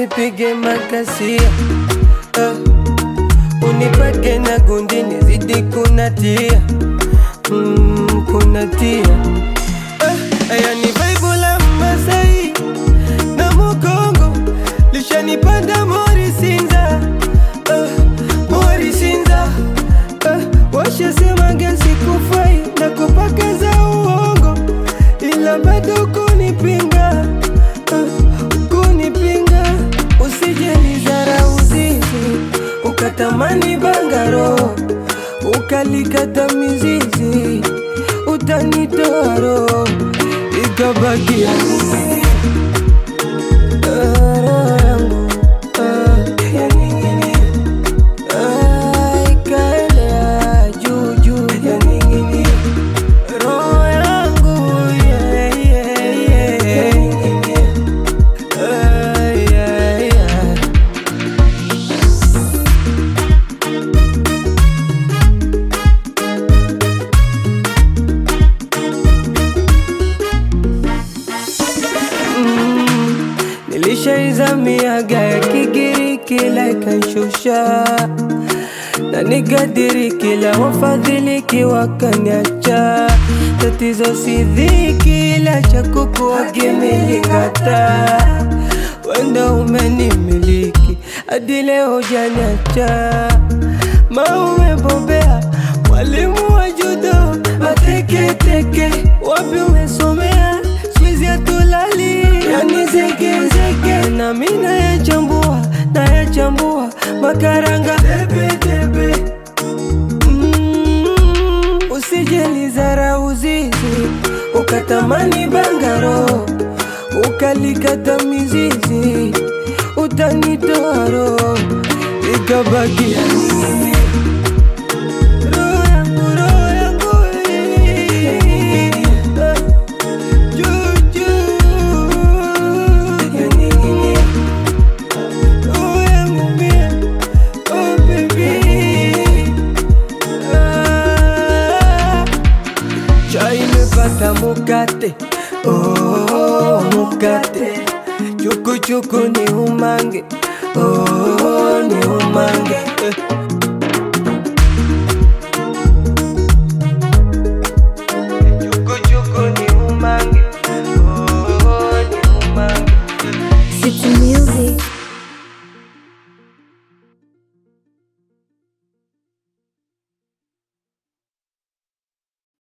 usipige makasia uh, unipake na gundi nizidi kunatia mm, kunatia uh, aya ni vaibu la Masai na Mukongo lishanipanda mori sinza uh, mori sinza uh, washasema gesi kufai na kupaka za uongo ila bado kunipinga uh, kunipinga usije nizarau zizi ukatamani bangaro ukalikata mizizi utanitoa roho ikabakia mimi. Ah, roho yangu ah, ya ning'inia. Ah, ikaelea juu juu ya ning'inia. Roho yangu yeah, yeah, yeah. Ah, yeah, yeah. Nilishaizamiaga ya Kigiriki la ikanshusha na nikadiri kila wafadhiliki wakaniacha. Tatizo si dhiki la cha kukuagimelingata, wenda umenimiliki hadi leo janiacha. Ma umebobea mwalimu wa judo, mateketeke wapi umesomea? Siwezi atulali yani zegezege, na mi nayachambua nayachambua makaranga debedebe mm, usijelizarau zizi ukatamani bangaro ukalikata mizizi utanitoa roho ikabakia mimi. Roho yangu, roho yangu, eh, juu, juu, ya ning'inia. Roho yangu mie, oh baby. Ah, Chai imepata mukate, oh mukate, chuku chuku ni umange, oh ni umange, eh.